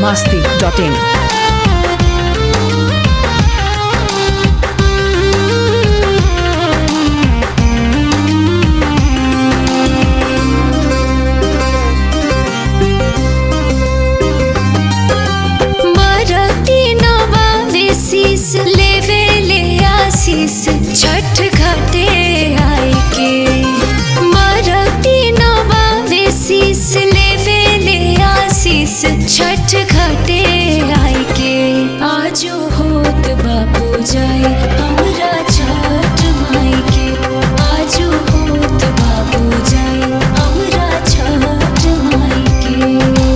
masti.in. मरती नवावेशीस लेवे ले आशीष छठ घाटे आई के मरती नवावेशीस लेवे ले आशीष छठ घाटे आई के आजो होत बापू जाए हमरा छठ माई के आजो होत बापू जाए हमरा छठ माई के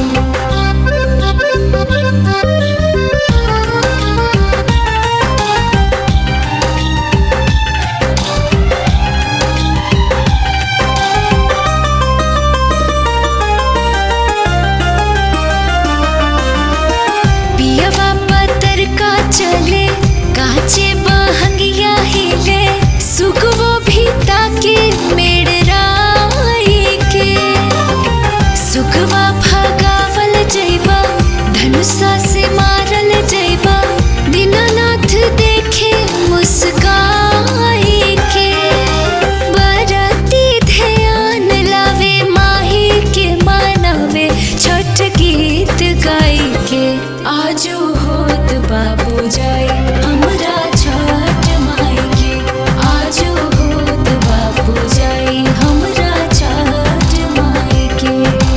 पियवा पतर का चले काचे बहंगिया हिले सुगवो भी ताके मेड़राई के सुगवा भगावल जैबा धनुषा से मारल जैबा दीनानाथ देखे मुस्काई के बरती ध्यान लावे माही के मानवे छठ गीत गाई के आजो होत बाबू जाए हमरा छठ माई के आजो होत बाबू जाए हमरा छठ माई के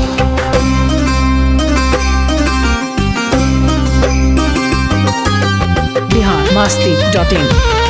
Bihar masti.in.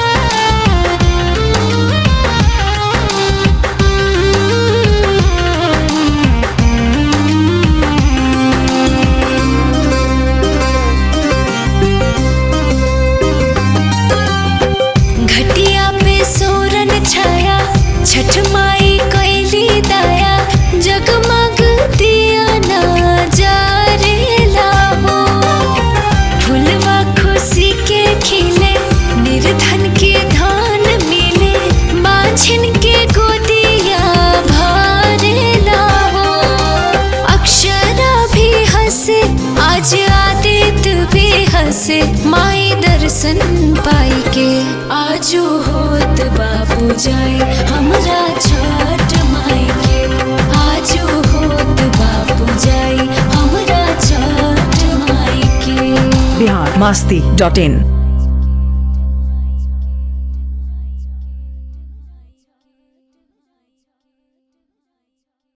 घटिया पे सोरन छाया छठ माई कैली दाया जगमग दिया ना जा रे लाहो फुलवा खुशी के खिले निर्धन के धान मिले बाछिन के गोदिया भरे लाहो अक्षरा भी हंसे आज आदित्य भी हंसे माई दर्शन पाई के आजो होत बाबू जाए हमरा छठ माई के आजो होत बाबू जाए हमरा छठ माई के Bihar masti.in.